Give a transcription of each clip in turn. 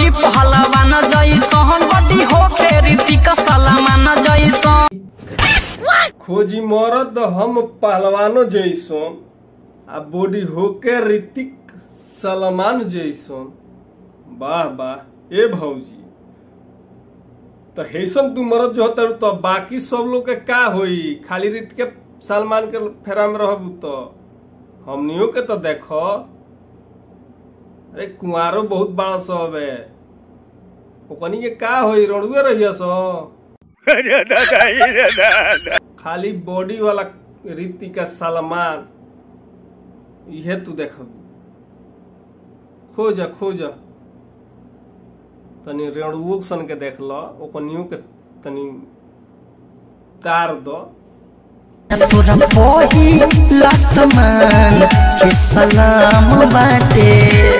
खोजी पहलवान जैसन बड़ी होखे ऋतिक सलमान जैसन खोजी मरद हम पहलवानो जैसन आ बॉडी होके ऋतिक सलमान जैसन वाह वाह ए भौजी तो हैसन तू मरद जो होता तो बाकी सब लोग के का होई खाली ऋतिक सलमान के फेरा में रहबू तो हमनियों के तो देखो अरे कुंवारो बहुत बड़ा सब है ओकनी के का होई रड़ुए रहिया सो खाली बॉडी वाला रीति का सलमान इहे तू देखब खोज खोज तनी रेणुओ सन के देख ल ओकनियो के तनी तार दो तोरा पहिला समान के सलाम बाटे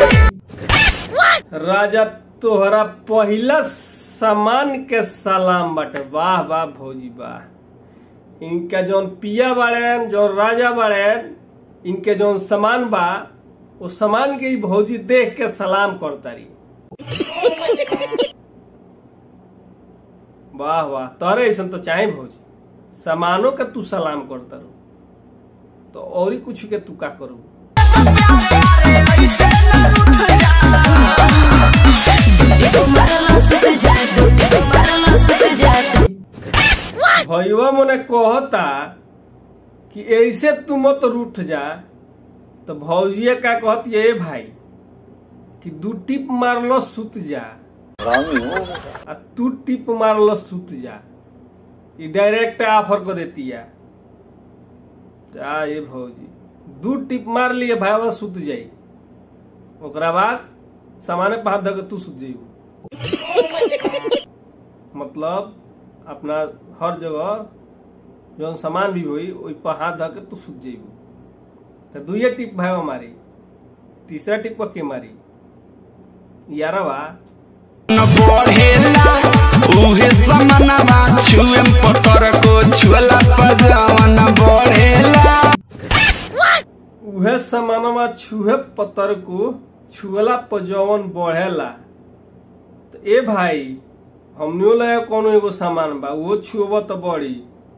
राजा तोहरा पहिला सामान के सलाम बाटे वाह वाह भौजी वाह इनका जौन पिया बाड़ेन जौन राजा बाड़ेन इनके जौन सामान बा वो सामान के ही भौजी देख के सलाम करतारी वाह वाह तोरे ऐसा तो चाहे भौजी सामानों के तू सलाम करता रू तो और ही कुछ के तू का करू भैया मने कहता कि ऐसे तू मत रूठ जा तो भौजिया का कहती है भाई कि दू टिप मारलो सुत जा आ तू टिप मारलो सुत जा ये डायरेक्ट ऑफर को देती है जा ये भौजी दू टिप मार लिए भाई बस सुत जाई ओकरा बाद सामाने पर हाथ धके तू सुत जाइबू मतलब अपना हर जगह जौन सामान भी होई ओइ पर हाथ धके तू सुत जाइबू तो दुइये टिप भाई मारी तीसरा टिप के मारी यारवा बढ़ेला उहे समनवा छुएम पतर को छुअला पजावन बढ़ेला उहे समानवा छुहे पतर को छुअला पजवन बढ़ेला तो ए भाई हमनियो लगे कोनो एगो सामान बा वो छुअब तो बढ़ी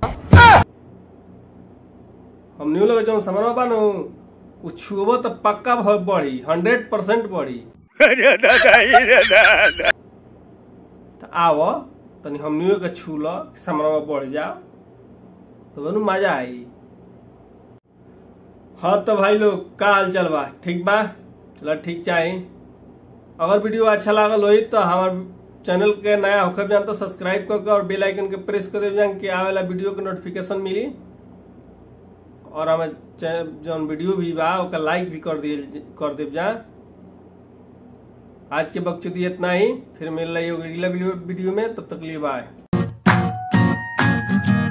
हमनियो लगे जौन सामान बा नु वो छुअब तो पक्का भ- बढ़ी हंड्रेड परसेंट बढ़ी तो आव तनी हमनियो के छू ल सामान बढ़ जाओ तो बनू मजा आई हाँ तो भाई लोग का हाल चल बा ठीक बा चलो ठीक चाहे अगर वीडियो अच्छा लागल होई तो हमार चैनल के नया होकर जान तो सब्सक्राइब करके और बेल आइकन के प्रेस कर देव जान कि आवेला वीडियो के नोटिफिकेशन मिली और हमें जौन वीडियो भी बा ओका लाइक भी कर दिए कर देव जा आज के बकचोदी इतना ही फिर मिल रही होगी अगला वीडियो में तब तक लिए बाय